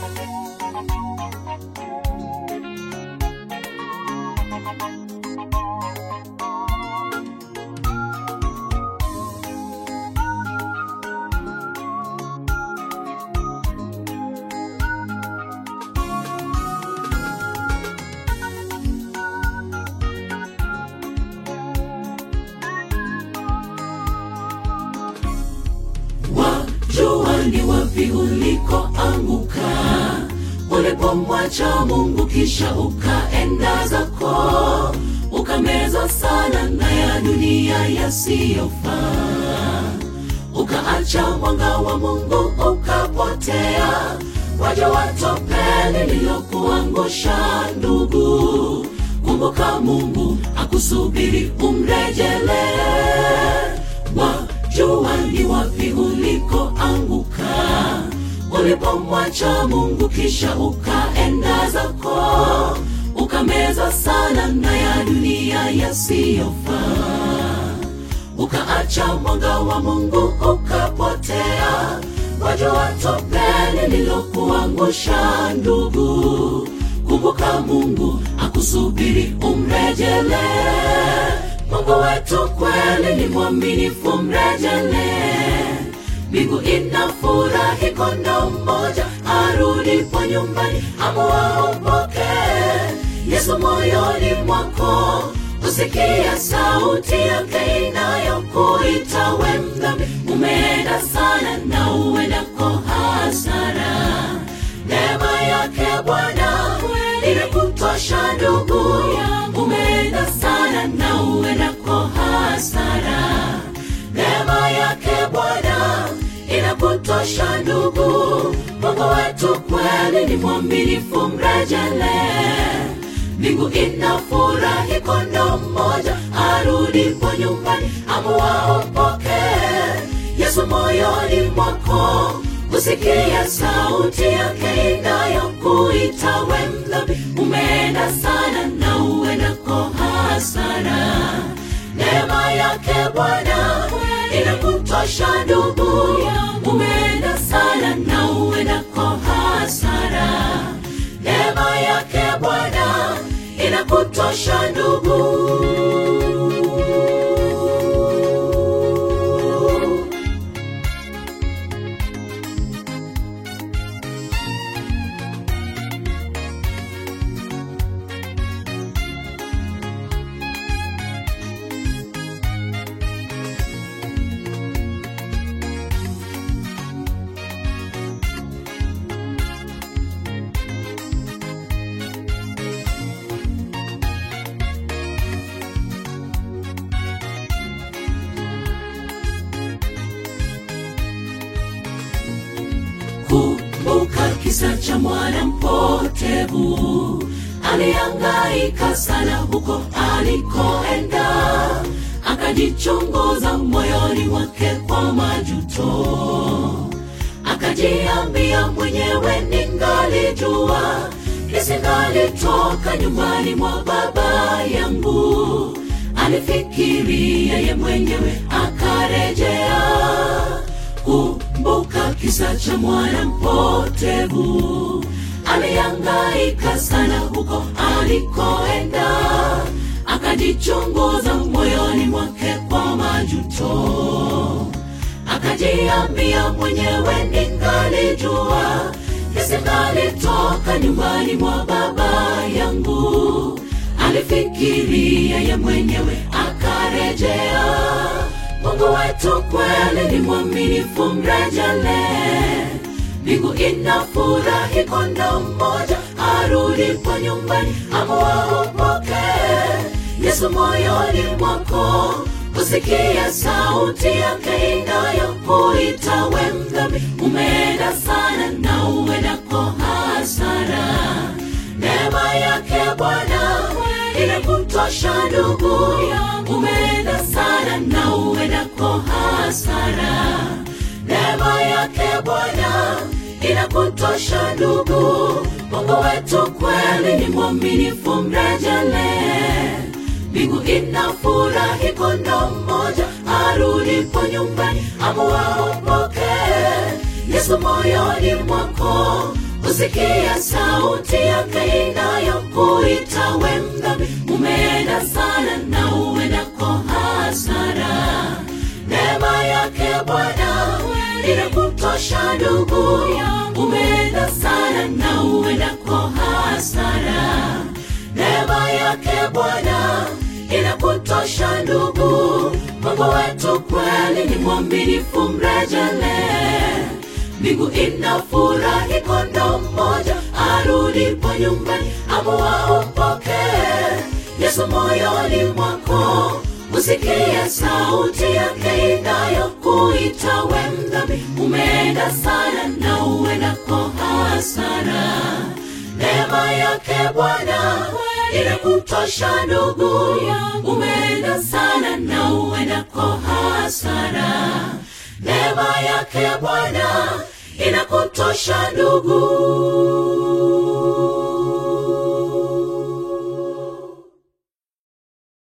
wajua ni wapi ulikoanguka ulipomwacha mungu kisha ukaenda zako ukameza sana na ya dunia yasiyofaa ukaacha mwanga wa mungu ukapotea waja watopeli lililokuangusha ndugu kumbuka mungu akusubiri umrejelee wajua ni wapi ulikoanguka ulipomwacha mungu kisha ukaenda zako ukameza sana na ya dunia yasiyofaa ukaacha mwanga wa mungu ukapotea wajua topeli lilokuangusha ndugu kumbuka mungu akusubiri umrejelee mungu wetu kweli ni mwaminifu mrejelee mbingu inafurahi kondo mmoja arudipo nyumbani amuwaompokee yesu moyoni mwako usikia sauti yake inayokuita we mdhambi umeenda sana na uendako hasara neema yake bwana inakutosha ndugu umeenda sana na uendako hasara neema yake bwana inakutosha ndugu mungu wetu kweli ni mwaminifu mrejelee mbingu inafurahi kondo mmoja arudipo nyumbani amuwaompokee yesu moyoni mwako kusikia sauti yake inayokuita we mdhambi umeenda sana na uendako hasara neema yake bwana inakutosha ndugu umeenda sana na uendako hasara neema yake bwana inakutosha ndugu kumbuka kisa cha mwana mpotevu aliangaika sana huko alikoenda akajichunguza moyoni mwake kwa majuto akajiambia mwenyewe ningalijua nisingalitoka nyumbani mwa baba yangu alifikiri yeye mwenyewe akarejea kumbuka kisa cha mwana mpotevu aliangaika sana huko alikoenda akajichunguza moyoni mwake kwa majuto akajiambia mwenyewe ningalijua nisingalitoka nyumbani mwa baba yangu alifikiri yeye mwenyewe akarejea mungu wetu kweli ni mwaminifu mrejelee mbingu inafurahi kondo mmoja arudipo nyumbani amuwaompokee yesu moyoni mwako kusikia sauti yake inayokuita we mdhambi umeenda sana na uendako hasara neema yake bwana inakutosha ndugu umeenda sana na uendako hasara neema yake bwana inakutosha ndugu mungu wetu kweli ni mwaminifu mrejelee mbingu inafurahi kondo mmoja arudipo nyumbani amuwaompokee yesu moyoni mwako kusikia sauti yake inayokuita we mdhambi umeenda sana na uendako hasara neema yake bwana inakutosha ndugu umeenda sana na uendako hasara neema yake bwana inakutosha ndugu mungu wetu kweli ni mwaminifu mrejelee mbingu inafurahi kondo mmoja arudipo nyumbani amua umpokee yesu moyoni mwako usikie sauti yake inayokuita we mdhambi umeenda sana na uendako hasara neema yake bwana inakutosha ndugu umeenda sana na uendako hasara neema yake bwana inakutosha ndugu